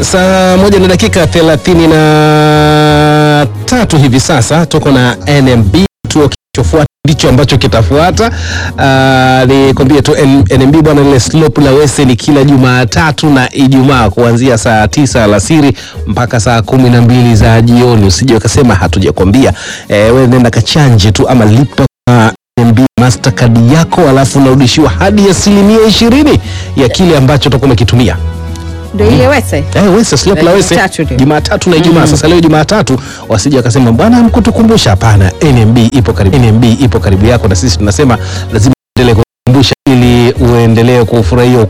Saa moja na dakika thelathini na tatu hivi sasa tuko na NMB. Kituo kilichofuata ndicho ambacho kitafuata. Uh, nikwambie tu N- NMB bwana, lile slope la Wese ni kila Jumatatu na Ijumaa kuanzia saa tisa alasiri mpaka saa kumi na mbili za jioni. Usije ukasema hatujakwambia. Eh, wewe nenda kachanje tu ama lipa kwa NMB Mastercard yako alafu unarudishiwa hadi asilimia ishirini ya kile ambacho utakuwa umekitumia. Ndio ile Wese. Eh, Wese slope la Wese Jumatatu ndio. Jumatatu na Ijumaa. Sasa leo Jumatatu wasije wakasema bwana mkutukumbusha. Hapana, NMB ipo karibu, NMB ipo karibu yako, na sisi tunasema lazima uendelee kukumbusha ili uendelee kufurahia